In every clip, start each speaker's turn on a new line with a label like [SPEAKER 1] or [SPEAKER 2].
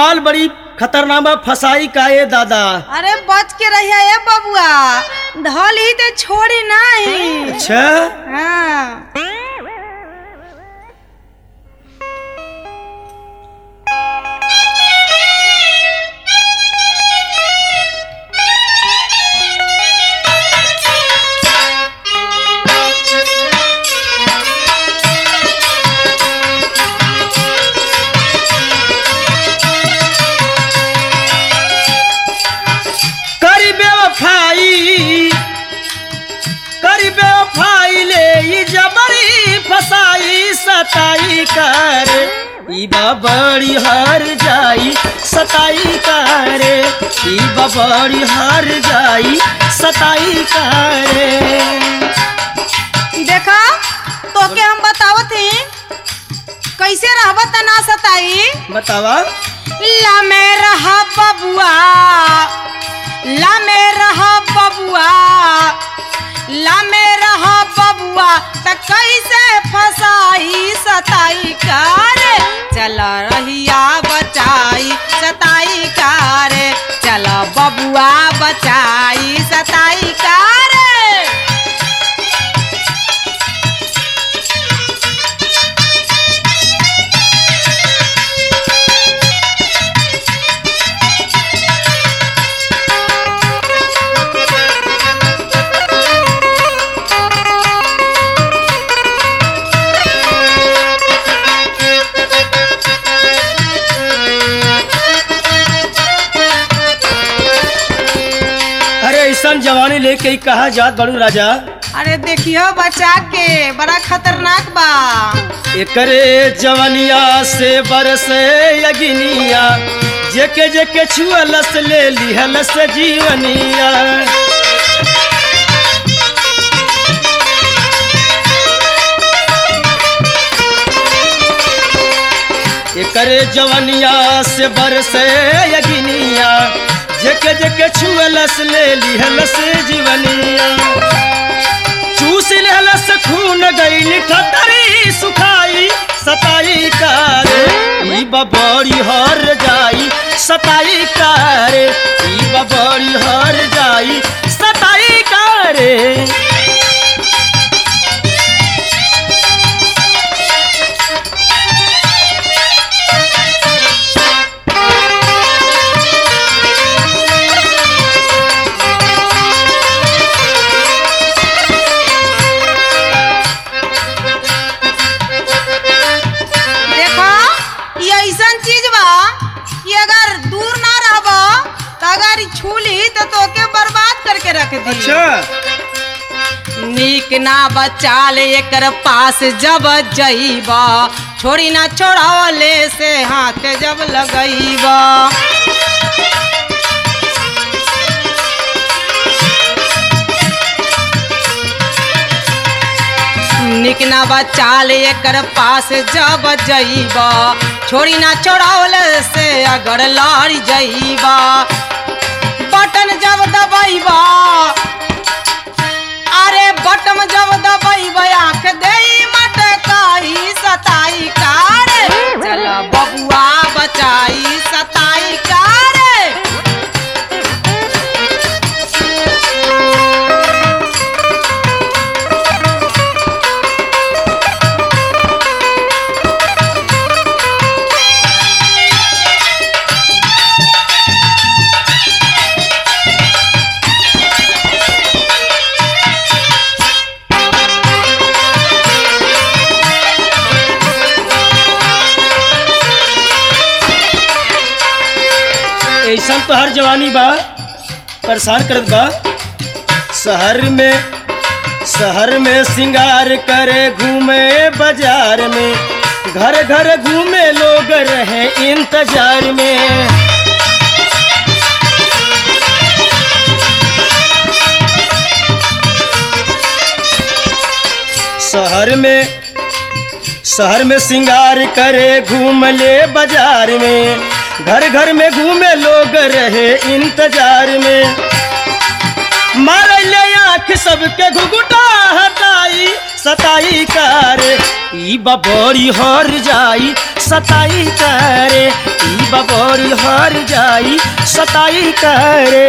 [SPEAKER 1] माल बड़ी खतरनाक बा फसाई का ये दादा
[SPEAKER 2] अरे बच के रहिया ए बबुआ धल ही ते छोड़ी नहीं
[SPEAKER 1] अच्छा
[SPEAKER 2] हाँ
[SPEAKER 1] करी बेवफाई करी बेवफाई ले ई जबरी फसाई सताई कर ई बड़ी हार जाई सताई करे ई बड़ी हार जाई सताई करे
[SPEAKER 2] देखा तोके हम बतावत ही कैसे रहबा त ना सताई
[SPEAKER 1] बतावा
[SPEAKER 2] ला में रहा बबुआ ला में रहा बबुआ ला में रहा बबुआ त कैसे फसाई सताई कर चल रहिया बचाई सताई कर चल बबुआ बचाई सताई कर
[SPEAKER 1] अरे ऐसा जवानी लेके ही कहा जात बड़ू राजा
[SPEAKER 2] अरे देखियो बचा के बड़ा खतरनाक बा
[SPEAKER 1] एकरे जवनिया से बरसे अगिनिया जेके जेके छुअलस ले लिहलस जीवनिया एकरे जवनिया से बरसे अगिनिया जेके जेके छुअलस ले लिहलस जीवनिया चूस लेलस खून गई ठतरी सुखाई सताई कार ई बबड़ी हर जाई सताई कार ई बबड़ी हर जाई सताई कार
[SPEAKER 2] देखो ये ऐसन चीज बा कि अगर दूर ना रहब तो अगर ई छू ली तो तोके बर्बाद करके रख दी नीक ना बचाल एकर पास जब जईब छोड़ी ना छोड़ावले से हाथ जब लगईब निक ना बचाल एकर पास जब जईब छोड़ी ना छोड़ावले से अगर लड़ जईब बटन जब दबईब अरे बटम जब दबईब आंख देई मटकाई सताई कार चल बबुआ बचाई सताई कार
[SPEAKER 1] ऐसा तो हर जवानी बा परेशान करत बा शहर में शहर में सिंगार करे घूमे बाजार में घर घर घूमे लोग रहे इंतजार में शहर में शहर में सिंगार करे घूम ले बाजार में घर घर में घूमे लोग रहे इंतजार में मार ले आँख सबके घुघुटा हटाई सताई करे ई बबोरी हर जाई सताई करे ई बबोरी हर जाई सताई करे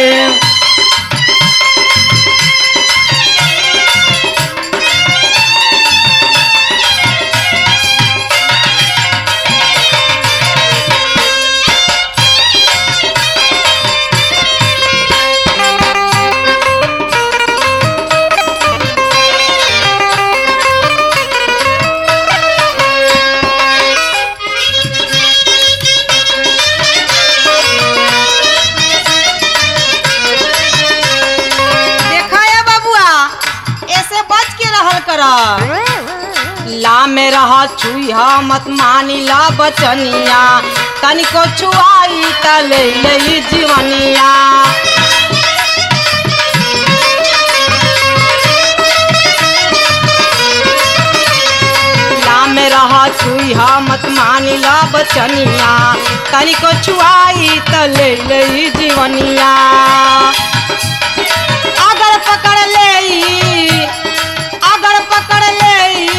[SPEAKER 2] देखा है बबुआ ऐसे बच के रहल कर ला में रहा छुईहा मत मानी ला बचनिया तनिको छुआई त ले ले जीवनिया ला में रहा छुईहा मत मानी ला बचनिया तनिको छुआई त ले ले जीवनिया अगर पकड़ ले अगर पकड़ ले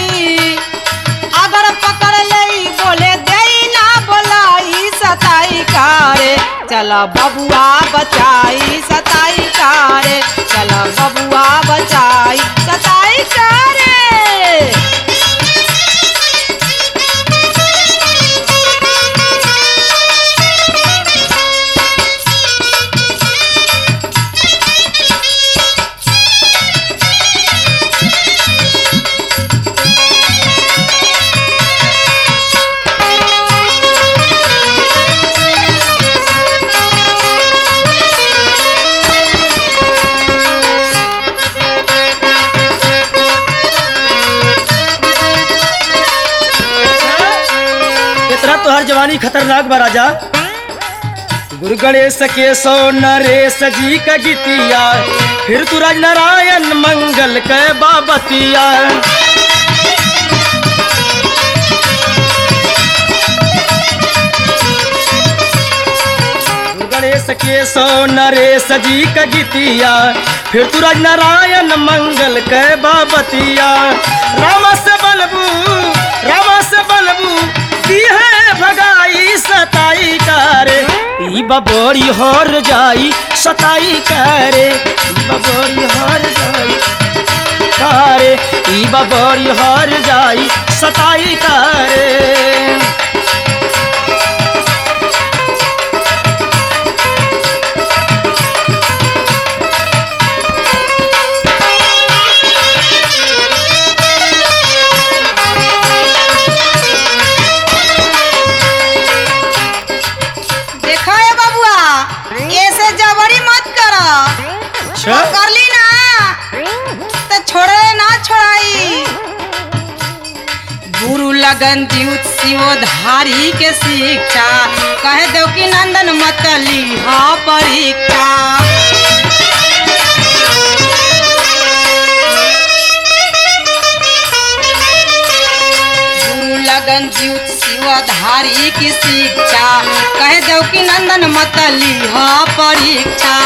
[SPEAKER 2] अगर पकड़ ले बोले दे ना बोलाई सताई कारे चला बबुआ बचाई सताई कारे चला बबुआ बचाई सताई कारे
[SPEAKER 1] इतना तोहर जवानी खतरनाक बा राजा गुरु गणेश के सो नरेश जी का गीतिया फिर तू राज नारायण मंगल के बाबतिया गुरु गणेश के सो नरेश जी का गीतिया फिर तू राज नारायण मंगल के बाबतिया रामा से बलबू रामा से बलबू दी है भगाई सताई करे ई बबोरी हर जाई सताई करे ई बबोरी हर जाई करे ई बबोरी हर जाई सताई करे
[SPEAKER 2] देखा है बबुआ ऐसे जबरी मत कर
[SPEAKER 1] अच्छा
[SPEAKER 2] कर ली ना तो छोड़े ना छोड़ाई गुरु लगन जीव शिवधारी के शिक्षा कह दो कि नंदन मत लीहा परीक्षा गुरु लगन जीव शिवधारी की शिक्षा कह दो कि नंदन मत लीहा परीक्षा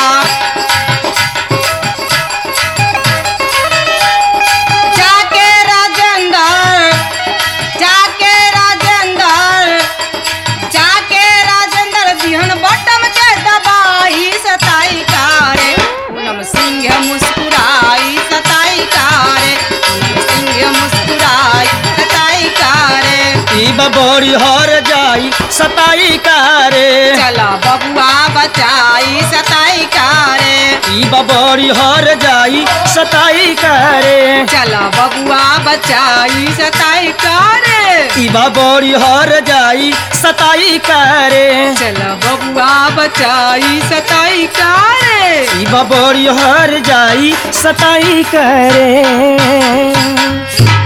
[SPEAKER 2] जाके राजेंद्र जाके राजेंद्र जाके राजेंद्र बिहन बटम के दबाई सताई कारे पूनम सिंह मुस्कुराई सताई कारे पूनम सिंह मुस्कुराई सताई कारे
[SPEAKER 1] ई बबोरी हर जाई सताई करे
[SPEAKER 2] चला बबुआ बचाई सताई कारे
[SPEAKER 1] ई बबोरी हर जाई सताई करे
[SPEAKER 2] चला बबुआ बचाई सताई कारे
[SPEAKER 1] ई बबोरी हर जाई सताई करे
[SPEAKER 2] चला बबुआ बचाई सताई कारे
[SPEAKER 1] ई बबोरी हर जाई सताई करे